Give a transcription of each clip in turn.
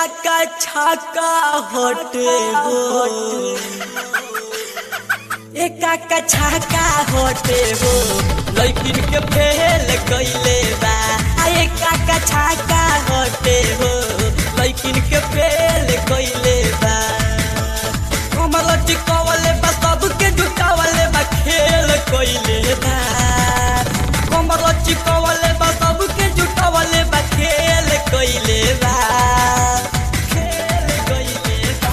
का छाका होटे हो एका का छाका होटे हो लड़किन के फेल कइले बा आ एका का छाका होटे हो लड़किन के फेल कइले बा कमर चिकवले बा सबके जुटावले बा खेल कइले बा कमर चिकवले बा सबके जुटावले बा खेल कइले बा खेल कइले बा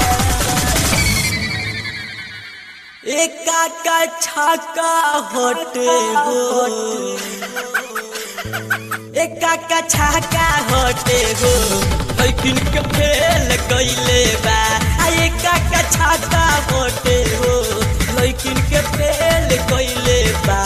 एका का छाका होटे हो एका का छाका होटे हो लेकिन के फेल कइले बा आ एका का छाका होटे हो लेकिन के फेल कइले बा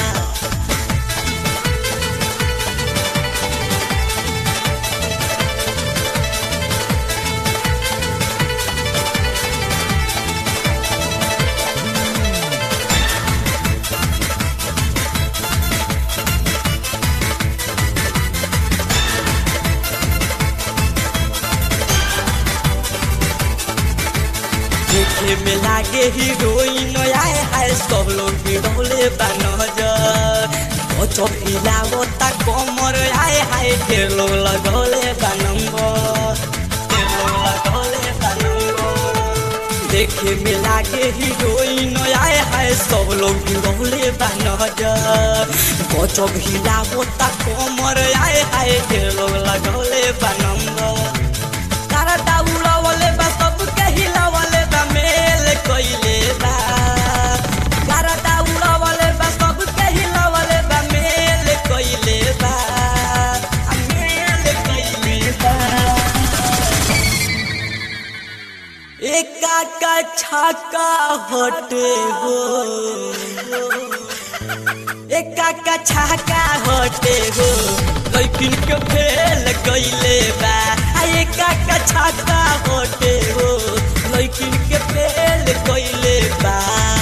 देखे में लागे हीरोइन आए हाय सब लोग गिरौले बा नजर ओ चौकिलावो ता कमर आए हाय ढेर लोग लगौले बा नंबर ढेर लोग लगौले बा नंबर देखे में लागे हीरोइन आए हाय सब लोग गिरौले बा नजर ओ चौकिलावो ता कमर आए हाय ढेर लोग लगौले बा नंबर तारा दाउला वाले बा सबके हिलावले बा मेल कइले बा तारा दाउला वाले बा सबके हिलावले बा मेल कइले बा आ मेल कइले बा एका का छाका होटे हो एका का छाका होटे हो लेकिन के फेल कइले बा आ एका का छाका होटे हो लेकिन के फेल कइले बा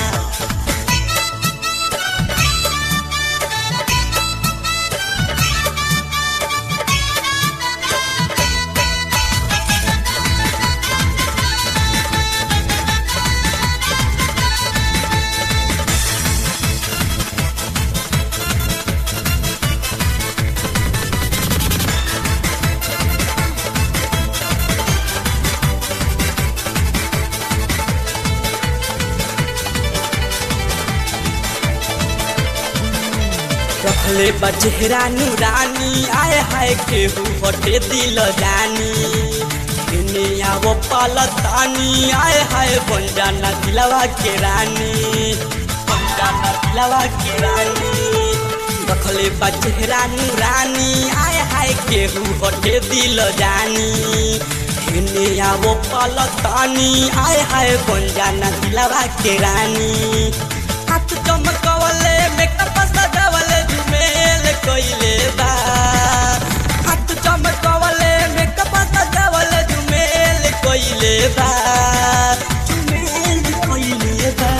रखले बा चेहरा नूरानी आए हाय केहू हटे दिल जानी इने आवो पालतानी आए हाय बन जाना दिलवा के रानी बन जाना दिलवा के रानी रखले बा चेहरा नूरानी आए हाय केहू हटे दिल जानी इने आवो पालतानी आए हाय बन जाना दिलवा के रानी हाथ चमकवले मेकअप सजावले झुमेल कइले बा हाथ चमकवले मेकअप सजावले झुमेल कइले बा झुमेल कइले बा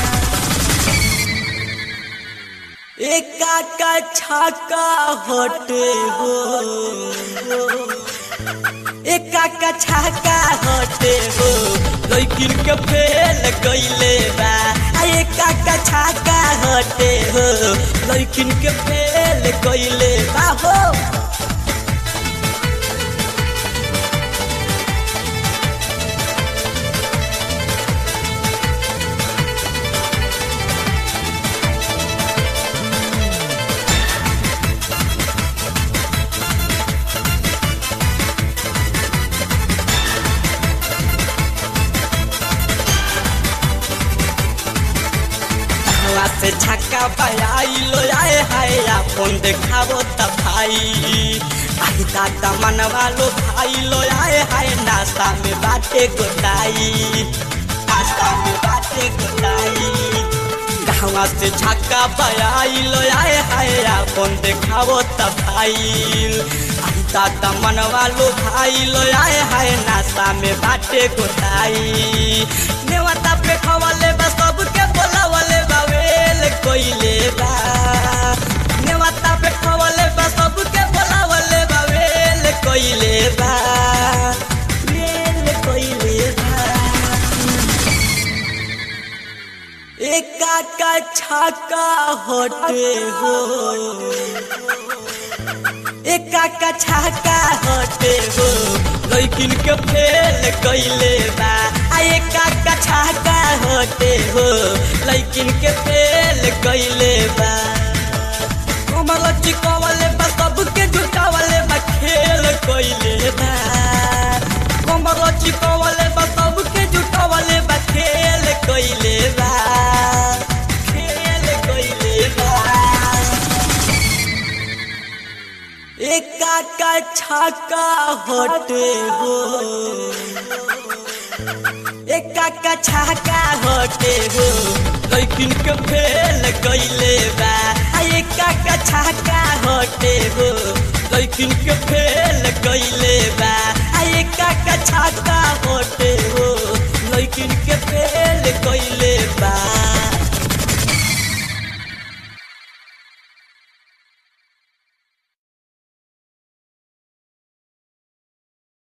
एका का छाका होटे हो एका का छाका होटे हो लेकिन के फेल कइले बा आ एका का छाका होटे हो लेकिन के फेल कइले बा हो हवा से छक्का बजाइलो आए हाय अपन देखावो त भाई आई दादा मनवा लो भाई लो आए हाय नाश्ता में बाटे गोटाई नाश्ता में बाटे गोटाई गाँवा से छक्का बजाइलो आए हाय अपन देखावो त भाई आई दादा मनवा लो भाई लो आए हाय नाश्ता में बाटे गोटाई नेवता पे खवले बा सबके बोलावले बा वेल कोइले बा नेवता पे खवले बा सबके बोलावले बा वेल कोइले बा छाका हटे हो एका का छाका हटे हो लैकिन के फेल कैले बा आ एका का छाका हटे हो लैकिन के फेल कैले बा कमर चिकवले बा सबके जुटावले बा खेल कैले बा कमर चिकवले बा सबके जुटावले बा खेल कैले बा खेल कैले बा एका का छाका हटे हो एका का छाका हटे हो लैकिन के फेल कैले बा आ एका का छाका हटे हो लैकिन के फेल कैले बा आ एका का छाका हटे हो लैकिन के